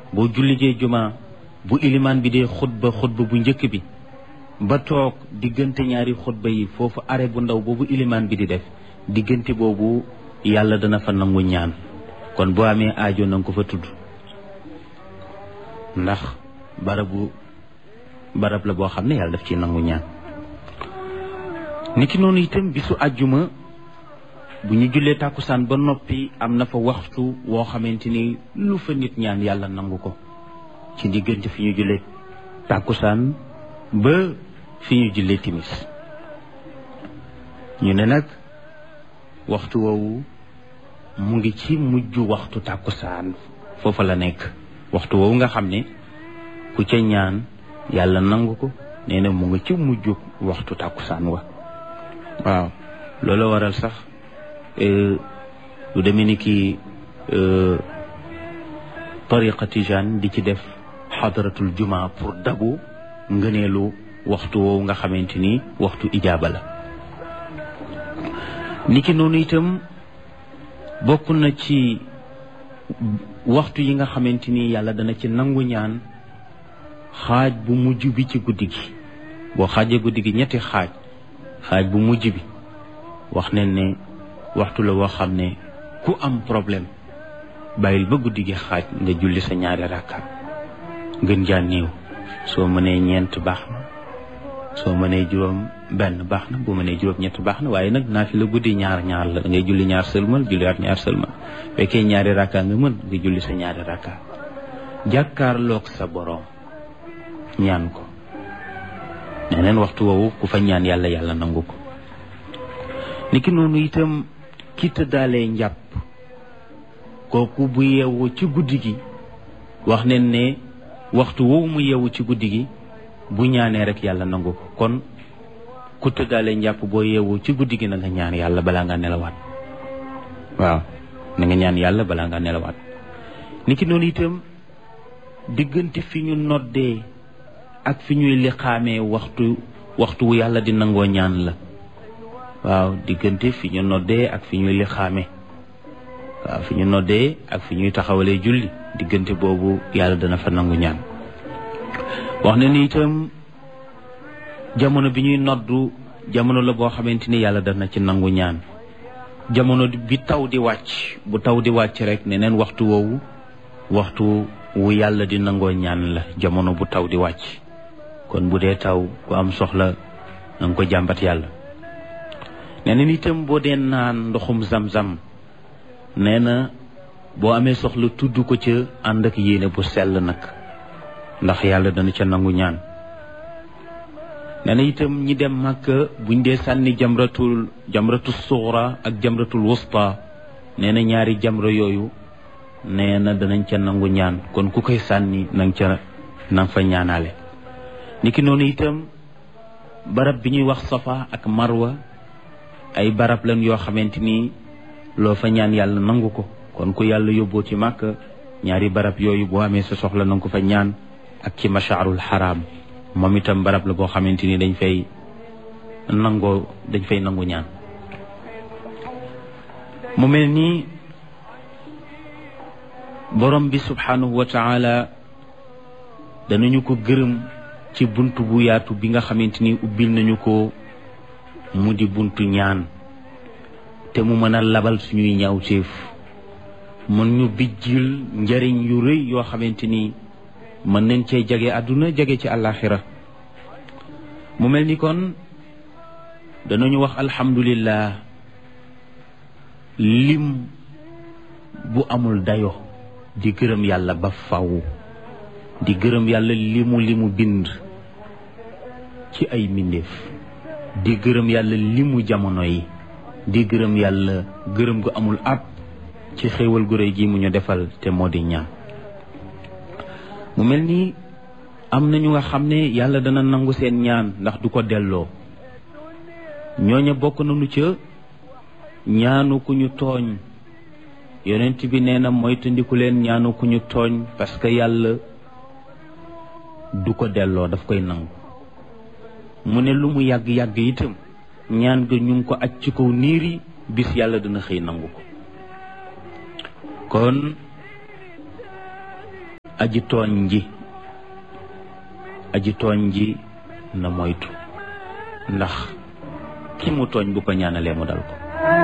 boo jullijee juma bu ilimaan bi dee xutba xutba bu njëkk bi ba toog diggante ñaari xutba yi foofu are bu ndaw boobu ilimaan bi di def diggante boobu yàlla dana fa nangu ñaan kon boo amee aajo na nga ko fa tudd ndax barabu barab la boo xam ne yàlla daf ci nangu ñaan niki noonu itam bisu àjjuma bu ñu jullee tàkkusaan ba noppi am na fa waxtu woo xamante ni lu fa nit ñaan yàlla nangu ko ci diggante fi ñu jullee tàkkusaan ba fi ñu jullee timis ñu ne nag waxtu woowu mu ngi ci mujj waxtu tàkkusaan foofa la nekk waxtu woowu nga xam ne ku ca ñaan yàlla nangu ko nee na mu ngi ci mujj waxtu tàkkusaan wa waaw loolu waral sax lu demee ni ki tariqa tijaan di ci def xadaratul juma pour dabu ngëneelu waxtu woowu nga xamante ni waxtu ijaaba la niki noonu itam bokk na ci waxtu yi nga xamante ni yàlla dana ci nangu ñaan xaaj bu mujj bi ci guddi gi boo xaajee guddi gi ñetti xaaj xaaj bu mujj bi wax nañ ne waxtu la woo xam ne ku am problème bàyyil ba guddi gi xaaj nga julli sa ñaari rakka gën jaa néew soo mënee ñeent baax na soo mënee juróom benn baax na bu mënee juróom ñett baax na waaye nag naa fi la guddi ñaar ñaar la ngay julli ñaar sëlmal julliwaat ñaar sëlmal fekkee ñaari rakka nga mën nga julli sa ñaari rakka jàkkaarloog sa boroom ñaan ko neneen waxtu woowu ku fa ñaan yàlla yàlla nangu ko niki noonu itam ki tëddaalee njàpp kooku bu yeewu ci guddi gi wax nen ne waxtu woowu mu yeewu ci guddi gi bu ñaanee rek yàlla nangu ko kon ku tëddaalee njàpp boo yeewu ci guddi gi na nga ñaan yàlla balaa nga nelawaat waaw na nga ñaan yàlla balaa nga nelawaat niki noonu itam diggante fi ñu noddee ak fi ñuy liqaamee waxtu waxtu wu yàlla di nangoo ñaan la waaw diggante fi ñu noddee ak fi ñuy liqaamee waaw fi ñu noddee ak fi ñuy taxawalee julli diggante boobu yàlla dana fa nangu ñaan wax na ni itam jamono bi ñuy noddu jamono la boo xamante ni yàlla dana ci nangu ñaan jamono bi taw di wàcc bu taw di wàcc rek neneen waxtu woowu waxtu wu yàlla di nangoo ñaan la jamono bu taw di wàcc kon bu dee taw ku am soxla na nga ko jàmbat yàlla nee na itam boo dee naan ndoxum zam-zam nee na boo amee soxla tudd ko ca ànd ak yéene bu sell nag ndax yàlla dana ca nangu ñaan nee na itam ñi dem màkka buñ dee sànni jamratul jamratul suxra ak jamratul wusta nee na ñaari jamra yooyu nee na danañ ca nangu ñaan kon ku koy sànni nang ca nang fa ñaanaale niki noonu itam barab bi ñuy wax safa ak marwa ay barab lan yoo xamante ni loo fa ñaan yàlla nangu ko kon ku yàlla yóbboo ci màkk ñaari barab yooyu boo amee sa soxla nanga ko fa ñaan ak ci mashaarul xaraam moom itam barab la boo xamante ni dañ fay nangoo dañ fay nangu ñaan mu mel nii borom bi subhanahu wa taala danañu ko gërëm ci bunt bu yaatu bi nga xamante ni ubbil nañu ko mu di buntu ñaan te mu mën a labal suñuy ñaawteef mën ñu bijjil njariñ yu rëy yoo xamante ni mën nañ cee jage àdduna jage ci àllaaxira mu mel ni kon danañu wax alhamdulillah lim bu amul dayo di gërëm yàlla ba faw di gërëm yàlla limu limu bind ci ay mbindeef di gërëm yàlla limu jamono yi di gërëm yàlla gërëm gu amul ab ci xéewal gu réy gi mu ñu defal te moo di ñaan mu mel ni am na ñu nga xam ne yàlla dana nangu seen ñaan ndax du ko delloo ñooña bokk nañu ca ñaanu ku ñu tooñ yonent bi nee na moytandiku leen ñaanu ku ñu tooñ parce que yàlla du ko delloo daf koy nangu mu ne lu mu yàgg-yàgg itam ñaan ga ñu ngi ko aj ci kaw niir yi bis yàlla dana xëy nangu ko kon aji tooñ ji aji tooñ ji na moytu ndax ki mu tooñ bu ko ñaanalee mu dal ko